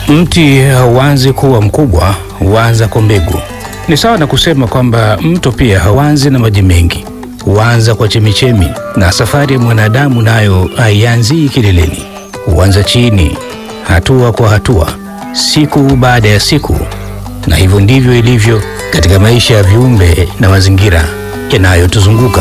Mti hauanzi kuwa mkubwa, huanza kwa mbegu. Ni sawa na kusema kwamba mto pia hauanzi na maji mengi, huanza kwa chemichemi, na safari ya mwanadamu nayo haianzii kileleni, huanza chini, hatua kwa hatua, siku baada ya siku. Na hivyo ndivyo ilivyo katika maisha ya viumbe na mazingira yanayotuzunguka.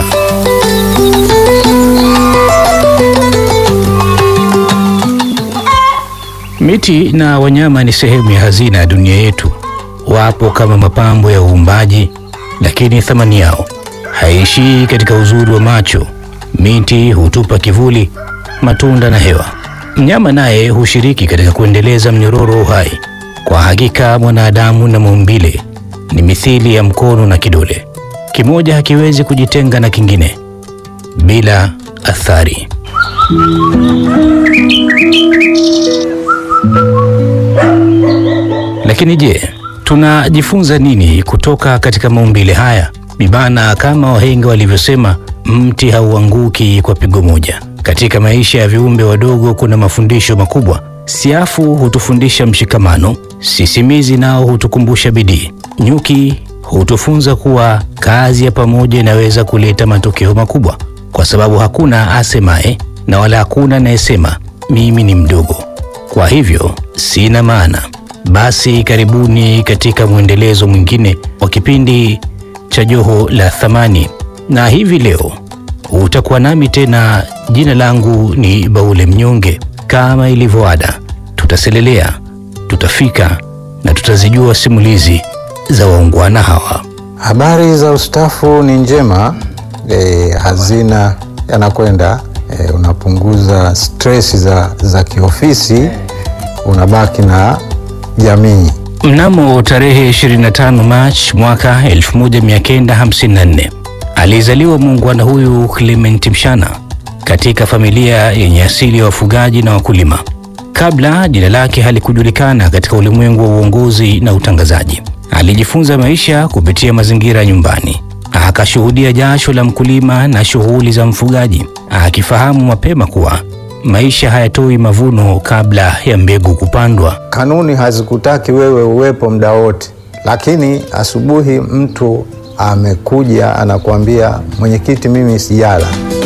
Miti na wanyama ni sehemu ya hazina ya dunia yetu. Wapo kama mapambo ya uumbaji, lakini thamani yao haishii katika uzuri wa macho. Miti hutupa kivuli, matunda na hewa. Mnyama naye hushiriki katika kuendeleza mnyororo wa uhai. Kwa hakika, mwanadamu na maumbile ni mithili ya mkono na kidole, kimoja hakiwezi kujitenga na kingine bila athari. Lakini je, tunajifunza nini kutoka katika maumbile haya? Bibana, kama wahenga walivyosema, mti hauanguki kwa pigo moja. Katika maisha ya viumbe wadogo kuna mafundisho makubwa. Siafu hutufundisha mshikamano, sisimizi nao hutukumbusha bidii, nyuki hutufunza kuwa kazi ya pamoja inaweza kuleta matokeo makubwa, kwa sababu hakuna asemaye na wala hakuna anayesema mimi ni mdogo, kwa hivyo sina maana. Basi karibuni katika mwendelezo mwingine wa kipindi cha Joho la Thamani, na hivi leo utakuwa nami tena. Jina langu ni Baule Mnyonge. Kama ilivyo ada, tutaselelea, tutafika na tutazijua simulizi za waungwana hawa. Habari za ustafu ni njema. E, hazina yanakwenda e, unapunguza stress za, za kiofisi, unabaki na jamii. Mnamo tarehe 25 Machi mwaka 1954 alizaliwa muungwana huyu Clement Mshana katika familia yenye asili ya wafugaji na wakulima. Kabla jina lake halikujulikana katika ulimwengu wa uongozi na utangazaji, alijifunza maisha kupitia mazingira ya nyumbani. Akashuhudia jasho la mkulima na shughuli za mfugaji, akifahamu mapema kuwa maisha hayatoi mavuno kabla ya mbegu kupandwa. Kanuni hazikutaki wewe uwepo muda wote, lakini asubuhi mtu amekuja anakuambia, mwenyekiti, mimi sijala.